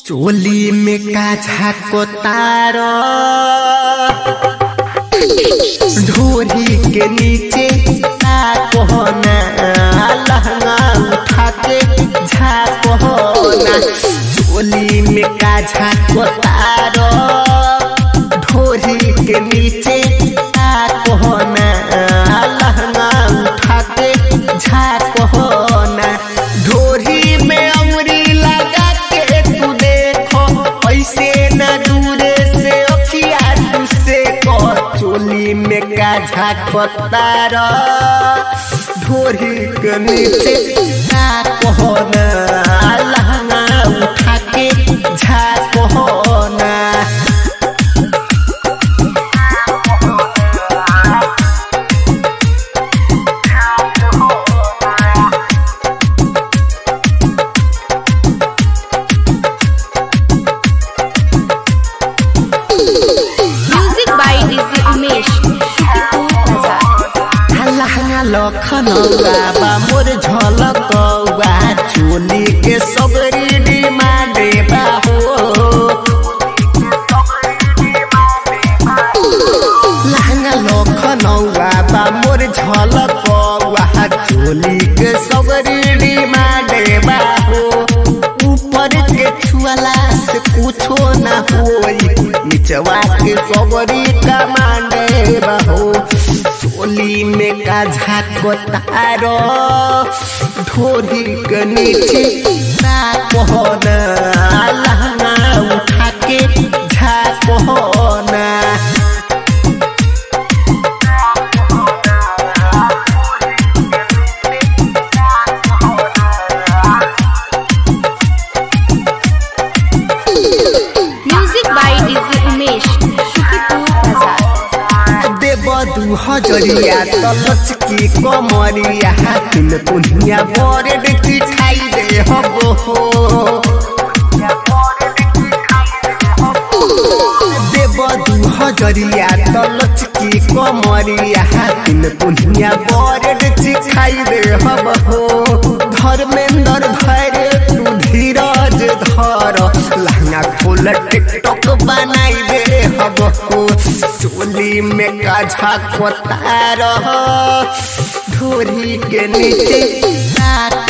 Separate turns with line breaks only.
चोली में का झाको तार ढोरी के नीचे का कोहना लहंगा उठा के झाकोना चोली में का झाको तार ढोरी के नीचे का कोहना लहंगा उठा के झाकोना ढोरी में अमरी लगा के तू देखो ऐसे न दूरे से अखिया तुझसे को चोली में का झाकतार ढोरी के नीचे का कोहना लहंगा उठा के झाकोना
Music by DJ Umesh. Shukipur Bazaar.
लहंगा लखनऊआ बा मोर झलकौआ चोली के सबरी डिमांडे बा हो लहंगा लखनऊआ बा मोर झलकौआ चोली के सबरी डिमांडे बा हो ऊपर के छुआला से कुछो ना होई निचवा के सबरी कमांडे बा हो चोली में का झाको तारो ढोरी के नीचे ना कोहना लहंगा उठा के झाकोना
Music by DJ Umesh. Shukipur Bazaar.
देव दू हजरिया तलच की कमरिया हाथिन पुनिया बरेड चिठाई दे हबो हो देव दू हजरिया तलच की कमरिया हाथिन पुनिया बरेड चिठाई दे हब हो धर्मेंद्र धैर्य तू धीरज धर लहंगा खोल टिकटॉक बनाई दे हब हो चोली में का झाको तार ढोरी के नीचे का